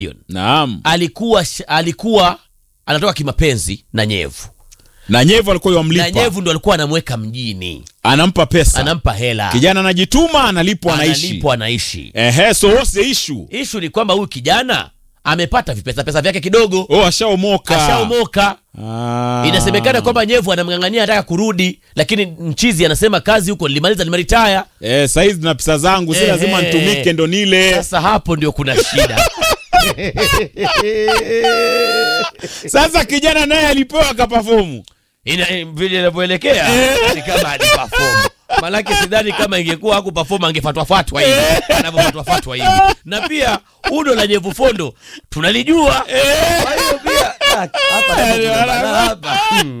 Naam. alikuwa sh- alikuwa anatoka kimapenzi na nyevu Na Nyevu alikuwa na yamlipa. nyevu ndo alikuwa anamweka mjini Anampa pesa. anampa hela Kijana anajituma, analipwa, anaishi. analipwa anaishi Ehe, so what's the issue? ishu ni kwamba huyu kijana amepata vipesa pesa vyake kidogo Oh, ashaomoka. ashaomoka Ah. inasemekana kwamba nyevu anamng'ang'ania anataka kurudi lakini mchizi anasema kazi huko nilimaliza nimeritaya Eh, saizi na pesa zangu si Eh, lazima eh. nitumike ndo nile. sasa hapo ndio kuna shida Sasa kijana naye alipewa akapafomu. Ina- vile inavyoelekea ni kama alipafomu manake sidhani kama ingekuwa haku perform angefatwafatwa hivi anavyofatwafatwa hivi na pia uno la nyevu fondo tunalijua kwa hiyo pia ah, hapa napo kuna balaa hapa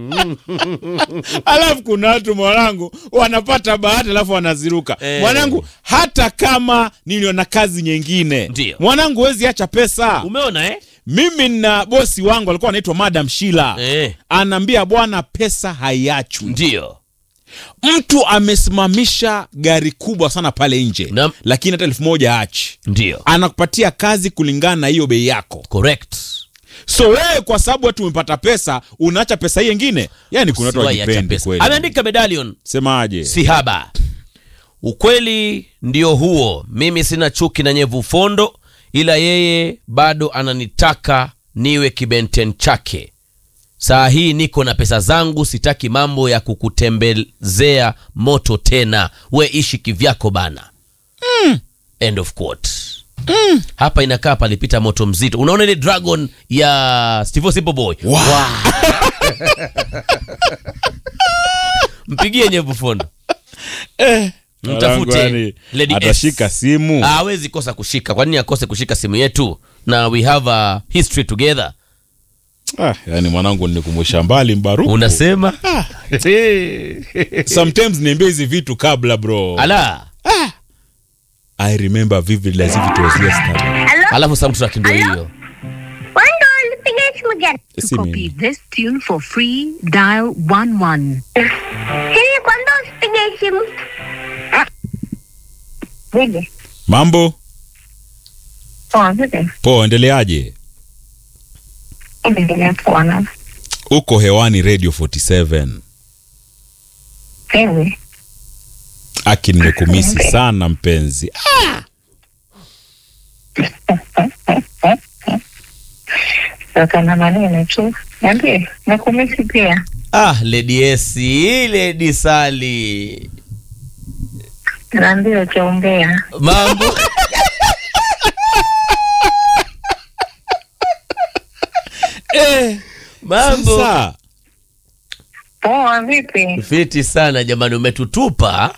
alafu kuna watu mwanangu wanapata bahati alafu wanaziruka Eh. mwanangu hata kama niliona kazi nyingine Ndio. mwanangu huwezi acha pesa umeona eh? mimi na bosi wangu alikuwa anaitwa madam shila Eh, anaambia bwana pesa haiachwi ndio mtu amesimamisha gari kubwa sana pale nje Naam. lakini hata elfu moja achi ndio anakupatia kazi kulingana na hiyo bei yako correct so wewe kwa sababu watu umepata pesa unaacha pesa hii yengine yani kuna watu Usiwahi acha wajipendi pesa. kweli ameandika medallion semaje si haba ukweli ndio huo mimi sina chuki na nyevu fondo ila yeye bado ananitaka niwe kibenten chake saa hii niko na pesa zangu sitaki mambo ya kukutembezea moto tena we ishi kivyako bana mm. end of quote mm. hapa inakaa palipita moto mzito unaona ile dragon ya steve simple boy Wow. mpigie nyevu fondo Mwanangu, mtafute yani, Lady S. atashika simu hawezi kosa kushika kwa nini akose kushika simu yetu na we have a history together ah, yani mwanangu nikumusha mbali mbaruku unasema sometimes niambia hizi vitu kabla bro ala i remember vividly as if it was yesterday Hello? alafu soundtrack ndio hiyo Wando, nipigie simu gani? To Si copy mimi. this tune for free, dial 11. Siri, kwando usipige simu. Vipi? mambo Poa, vipi? poa endeleaje Endelea poa na uko hewani radio 47 wewe. aki nimekumisi sana mpenzi Toka na maneno tu. Niambie, nakumisi pia. ah lady esi lady sali Naambia ukiongea. mambo mambo sasa Poa, vipi? fiti sana jamani umetutupa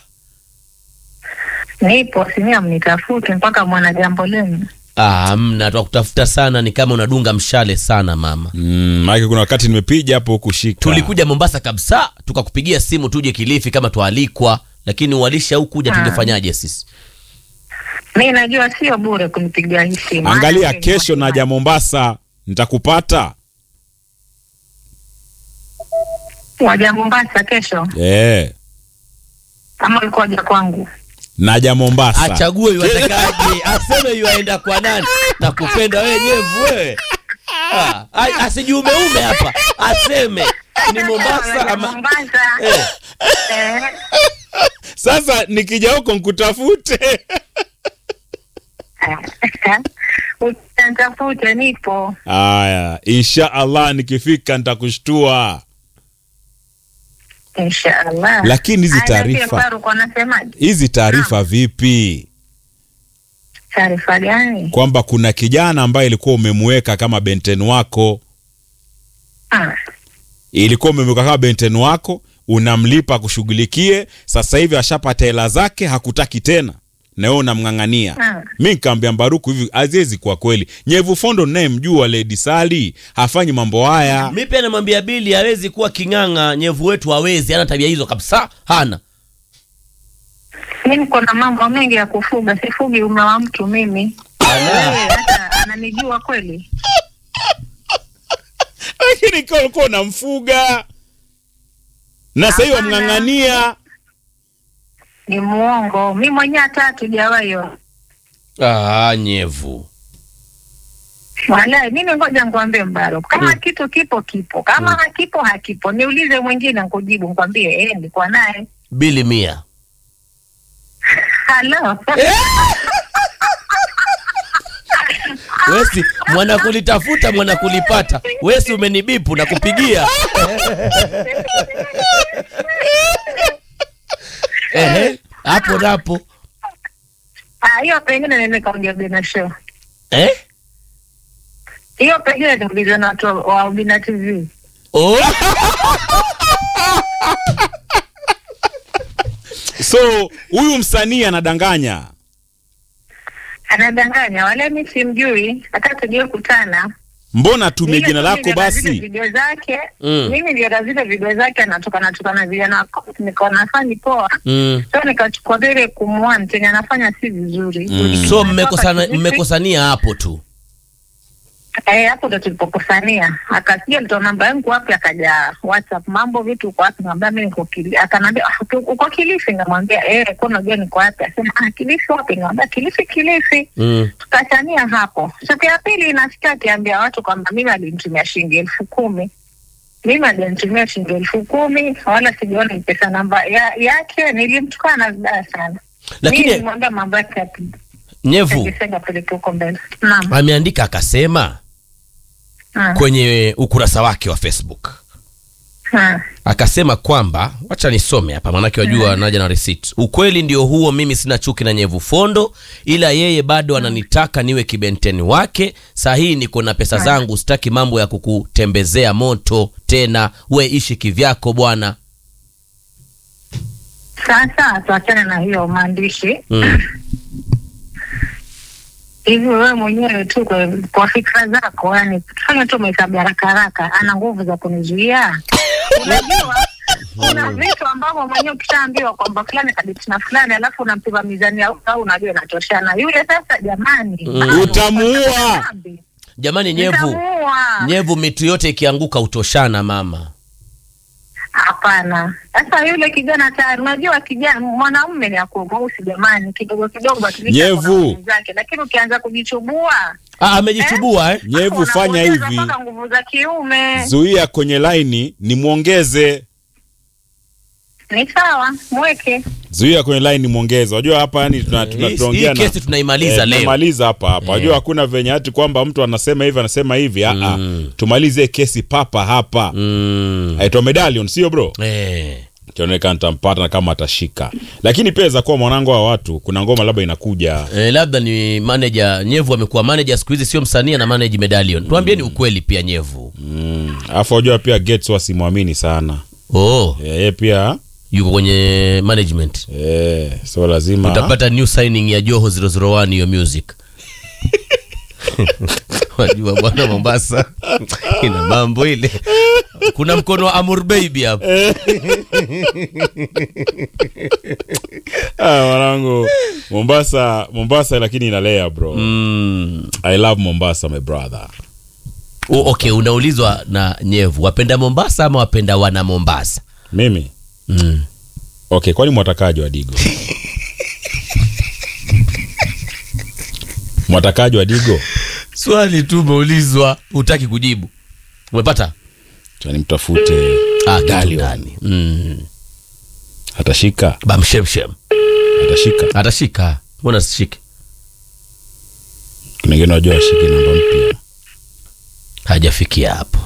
Nipo, sinia mnitafute mpaka mwana jambo lenu. ah, mna twakutafuta sana ni kama unadunga mshale sana mama mm, maake kuna wakati nimepiga hapo kushika tulikuja mombasa kabisa tukakupigia simu tuje kilifi kama twalikwa lakini ualisha au kuja Ah. tungefanyaje sisi Mi najua sio bure kunipigia hii simu. angalia Maana kesho naja mombasa nitakupata Waja Mombasa kesho yeah. ama ulikuwa waja kwangu? naja mombasa achague iwatakaje aseme yuaenda kwa nani na kupenda wewe nyevu wewe Ah, a- asijumeume hapa aseme ni mombasa Waja ama Mombasa. eh, Eh. sasa nikija huko nkutafute Utanitafute, nipo. haya insha allah nikifika nitakushtua Inshallah. Lakini hizi Aya, taarifa- pia Faruk anasemaje? hizi taarifa vipi Taarifa gani? kwamba kuna kijana ambaye ilikuwa umemweka kama benten wako Ah, ilikuwa umemweka kama benten wako unamlipa kushughulikie sasa hivi ashapata hela zake hakutaki tena na wewe unamng'ang'ania Ah. mi nkaambia mbaruku hivi aziezi kwa kweli nyevu fondo nayemjua ledi sali hafanyi mambo haya mi pia namwambia bili hawezi kuwa king'ang'a nyevu wetu hawezi hana tabia hizo kabisa hana mi niko na mambo mengi ya kufuga, sifugi ume wa mtu mimi. Wewe hata ananijua kweli? lakini kaa ulikuwa unamfuga na sahii Hapana. wamng'ang'ania Ni muongo. Mi mwenyewe hata hatujawahi ah, nyevu Walai, mimi ngoja nikwambie Mbaro, kama kitu kipo kipo, kama hakipo hakipo. Niulize mwingine nikujibu, nikwambie eh, nilikuwa naye. bili mia Halo. wesi mwana kulitafuta mwana kulipata wesi umenibipu na kupigia Ehe, hapo napo Ah, hiyo pengine nene kaongea Bina show. eh? Hiyo pengine niulize na watu wa Bina TV. oh. so huyu msanii anadanganya Anadanganya, wala mimi simjui, hata tujue kutana. mbona tumie Mimi jina tu lako niliona zile basi video zake Mm. mimi niliona zile video zake anatoka natoka na vijana nikaona afanye poa mm. so nikachukua vile kumwani chenye anafanya si vizuri Mm. so mmekosana mmekosania hapo tu Eh, hapo ndo tulipokosania akasikia nitoa namba yangu wapi akaja whatsapp mambo vitu uko wapi ngambia mi niko Kili- akaniambia "Ah, uko- uko kilifi ngamwambia eh kwa unajua niko wapi asema ah kilifi wapi ngambia kilifi kilifi mm. tukachania hapo. Siku ya pili inafika akiambia watu kwamba mimi alinitumia shilingi elfu kumi mimi alinitumia shilingi elfu kumi wala sijaona ni pesa namba ya, yake. Nilimtukana vibaya sana, mimi lakini nilimwambia mambo yake nyevu yakisenga peleke huko mbele. Naam, ameandika akasema Ah, kwenye ukurasa wake wa facebook ah. akasema kwamba wacha nisome hapa maanake wajua naja na receipt ukweli ndio huo mimi sina chuki na nyevu fondo ila yeye bado ananitaka niwe kibenteni wake saa hii niko na pesa zangu sitaki mambo ya kukutembezea moto tena we ishi kivyako bwana Sasa tuachane na hiyo maandishi mm. hivi. Wewe mwenyewe tu kwa, kwa fikra zako, yani tufanye tu mahesabu ya haraka haraka, ana nguvu za kunizuia? Unajua kuna vitu ambavyo mwenyewe ukishaambiwa kwamba fulani kaditi na fulani, alafu unampima mizani ya au unajua inatoshana. Yule sasa, jamani, Mm. bado Utamuua. unapata dhambi. jamani nyevu Nitamuua. nyevu mitu yote ikianguka utoshana mama Hapana. Sasa yule kijana tayari, unajua kijana mwanaume ni ako mweusi jamani, kidogo kidogo atulisha Nyevu. kuna nguvu zake, lakini ukianza kujichubua ah, amejichubua eh? nyevu hapo fanya unapoteza hivi mpaka nguvu za kiume. zuia kwenye laini nimwongeze Ni sawa, mweke zuia kwenye laini mwongeze unajua hapa yani tuna- tuna- Hii- tunaongea hii na- kesi tunaimaliza Eh, leo tunamaliza hapa hapa Eh. unajua hakuna venye hati kwamba mtu anasema hivi anasema hivi mm. Mm. tumalize kesi papa hapa mm. aitwa medallion sio bro eh. kionekana nitampata na kama atashika lakini pia za kuwa mwanangu wa watu kuna ngoma labda inakuja Eh, labda ni manager nyevu amekuwa manager siku hizi sio msanii na manage medallion tuambieni ukweli pia nyevu Mm. alafu unajua pia Gates wasimwamini sana oh Eh, yeye pia yuko kwenye management eh, so lazima utapata new signing ya joho 001 hiyo music wajua bwana mombasa ina mambo ile kuna mkono wa amur baby hapo ah, mwanangu Mombasa Mombasa lakini inalea bro mm. I love Mombasa my brother O, okay unaulizwa na nyevu wapenda mombasa ama wapenda wana mombasa mimi mm. okay kwani mwatakaji wa digo mwatakaji wa digo swali tu umeulizwa hutaki kujibu umepata Acha nimtafute ah, kitu Gallion. ndani. mm. atashika bamshemshem atashika atashika mbona sishike kuna wengine wajua ashike namba mpya hajafikia hapo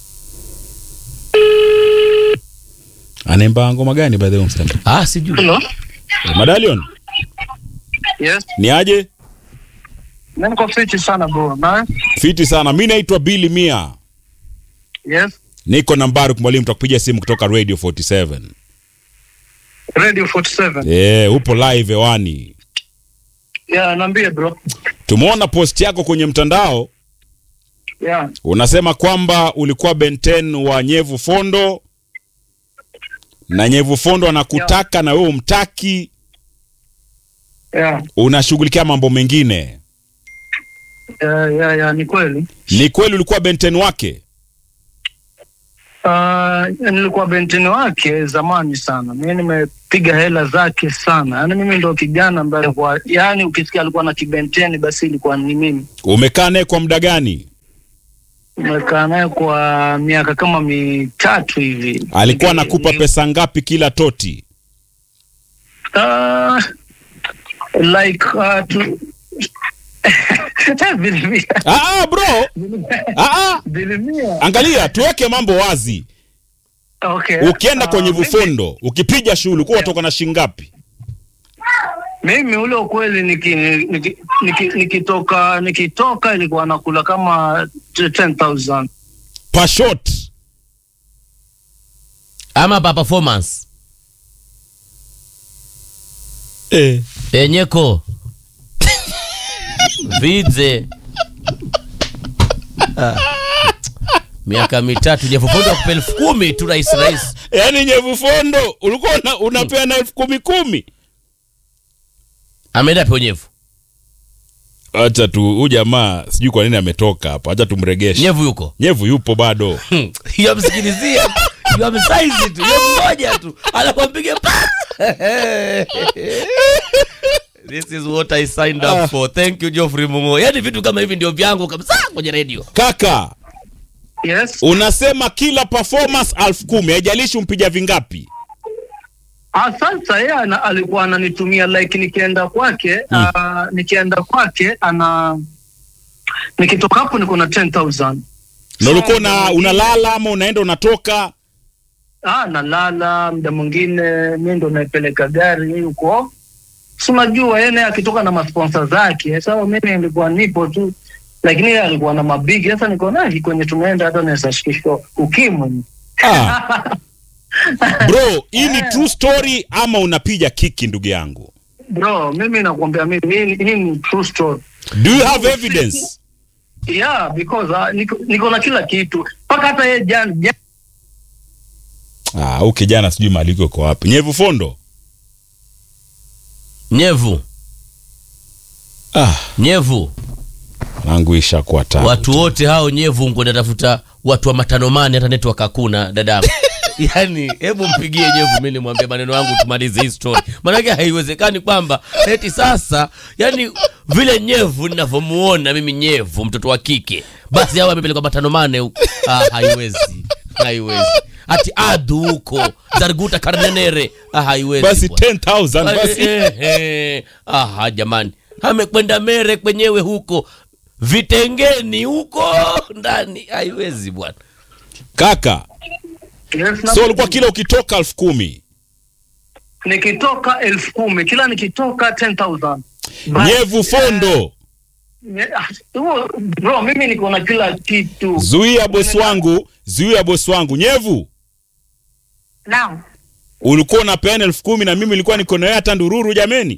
anaimba ngoma gani by the way msanii ah, sijui Hello? Madalion Yes, ni aje niko fiti sana bro. Na fiti sana mi naitwa Billy Mia yes, niko nambari mwalimu takupigia simu kutoka radio 47 Radio 47. yeah, upo live hewani Yeah, naambie bro. tumeona post yako kwenye mtandao Yeah. unasema kwamba ulikuwa benten wa nyevu fondo na nyevu fondo anakutaka na wewe umtaki Yeah. unashughulikia mambo mengine Yeah, yeah, yeah, ni kweli. ni kweli ulikuwa benten wake Uh, nilikuwa benteni wake zamani sana. Mimi nimepiga hela zake sana. Yaani mimi ndo kijana ambaye alikuwa yaani ukisikia alikuwa na kibenteni basi ilikuwa ni mimi. Umekaa naye kwa muda gani? Nimekaa naye kwa miaka kama mitatu hivi. Alikuwa Niki- anakupa ni- pesa ngapi kila toti? Uh, like uh, tu... Bilimia. Ah, ah, bro. Ah, ah. Bilimia. Angalia, tuweke mambo wazi. Okay. Ukienda Ah, kwenye mimi- vifundo, ukipiga shughuli, ulikuwa unatoka na shilingi ngapi? Mimi ule ukweli niki- niki- niki- nikitoka nikitoka ilikuwa nakula kama 10,000 Per shot. ama pa performance Eh. enyeko vidze Ah. miaka mitatu jefupondo akupa elfu kumi tu rais rais Yaani nyevu fondo ulikuwa una, unapea na elfu kumi kumi. ameenda pionyevu Acha tu huyu jamaa sijui kwa nini ametoka hapa. Acha tumregeshe. nyevu yuko Nyevu yupo bado. yamsikilizia yamsaizi tu ye mmoja tu anakwampiga pa This is what I signed up for. Thank you Geoffrey Mungo. Yaani vitu kama hivi ndio vyangu kabisa kwenye radio. Kaka, yes unasema kila performance elfu kumi haijalishi umpiga vingapi. ah, sasa yeye ana- alikuwa ananitumia like nikienda kwake ah, nikienda kwake ana nikitoka hapo niko na 10000 Na ulikuwa una, unalala ama unaenda unatoka? ah, nalala muda mwingine mi ndo naipeleka gari huko si unajua yeye naye akitoka na masponsa zake sawa mimi nilikuwa nipo tu lakini yeye alikuwa na mabigi sasa niko naye kwenye tumeenda hata naweza shikishwa ukimwi Ah. Bro, hii ni true story ama unapiga kiki ndugu yangu? bro mimi nakwambia mimi hii- hii ni true story Do you have evidence? yeah because uh, niko, niko na kila kitu mpaka hata yeye jana jana- Ah, huyu kijana sijui maliko iko wapi. Nyevu fondo. Nyevu, Ah, nyevu. nangu ishakuwa tabu. Watu wote hao nyevu ngoja tafuta watu wa matanomani hata network hakuna dadangu. Yaani hebu mpigie nyevu mimi nimwambie maneno yangu tumalize hii story. Maana haiwezekani kwamba eti sasa yani vile nyevu ninavyomuona mimi nyevu mtoto wa kike basi hao amepelekwa matanomane huko. Ah, haiwezi. Haiwezi. Ati adu huko Zarguta Karnenere. Ah, haiwezi. Basi bwana. 10,000 basi. Eh, eh. Aha, jamani, amekwenda mere kwenyewe huko vitengeni huko ndani, haiwezi bwana. Kaka, yes, na- so ulikuwa kila ukitoka elfu kumi. nikitoka elfu kumi kila nikitoka 10000 Basi, Nyevu fondo. eh, ah, huo, bro mimi niko na kila kitu Zuia bosi wangu, zuia bosi wangu. Nyevu, Naam. ulikuwa unapeana elfu kumi na mimi nilikuwa niko na wewe hata ndururu jameni.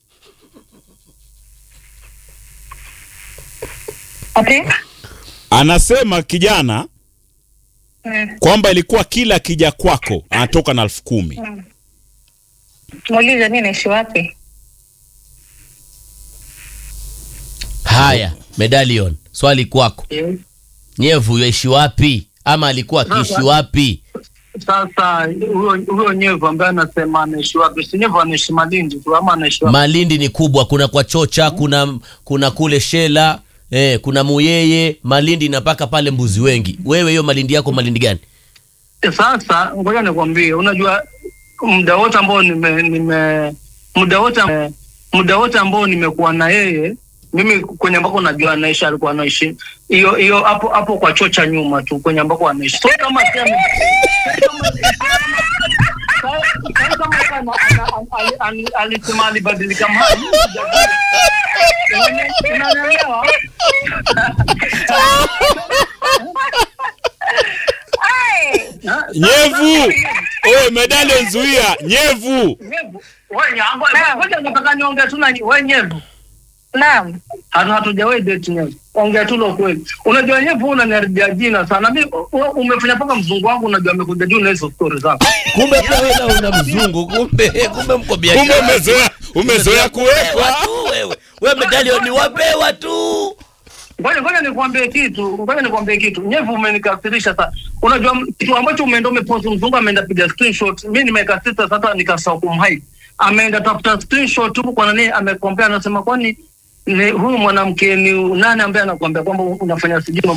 Okay. Anasema kijana Mm. kwamba ilikuwa kila kija kwako anatoka na elfu kumi. Muulize mimi naishi wapi? Haya, medallion, swali kwako. Yes. Nyevu yaishi wapi ama alikuwa akiishi wapi? sasa huyo huyo nyevu ambaye anasema anaishi wapi si nyevu anaishi malindi tu ama anaishi wapi Malindi ni kubwa, kuna kwa Chocha, kuna kuna kule Shela, eh, kuna Muyeye, Malindi na mpaka pale Mbuzi Wengi. Wewe hiyo Malindi yako Malindi gani? sasa ngoja nikwambie unajua muda wote ambao nime, nime muda wote muda wote ambao nimekuwa na yeye mimi kwenye ambako najua anaishi alikuwa anaishi hiyo hiyo hapo hapo kwa choo cha nyuma tu kwenye ambako anaishi so kama si ame- kama kama kama ana- ana- ali- alisema alibadilika mahali unanielewa Ha? Nyevu, oye medali nzuia. Nyevu, Nyevu, wewe nyango, ngoja nataka niongee tu na nyi- wewe nyevu. Naam. Hatu hatujawahi date nyevu. Ongea tu la kweli. Unajua nyevu unaniharibia jina sana. Mimi u- umefanya mpaka mzungu wangu unajua amekuja juu na hizo story zako. Kumbe pia wewe na una mzungu, kumbe kumbe mko kumbe biashara. umezoea umezoea kuwekwa. tu wewe. Wewe medallion ni wapewa tu. ngoja ngoja nikwambie kitu, ngoja nikwambie kitu. Nyevu umenikasirisha sasa. Unajua m- kitu ambacho umeenda umepost, mzungu ameenda piga screenshot, mimi nimekasirika sasa, nikasahau kumhide. Ameenda tafuta screenshot huko kwa nani, amekompea, anasema kwani ni huyu mwanamke ni nani ambaye anakuambia kwamba unafanya sijui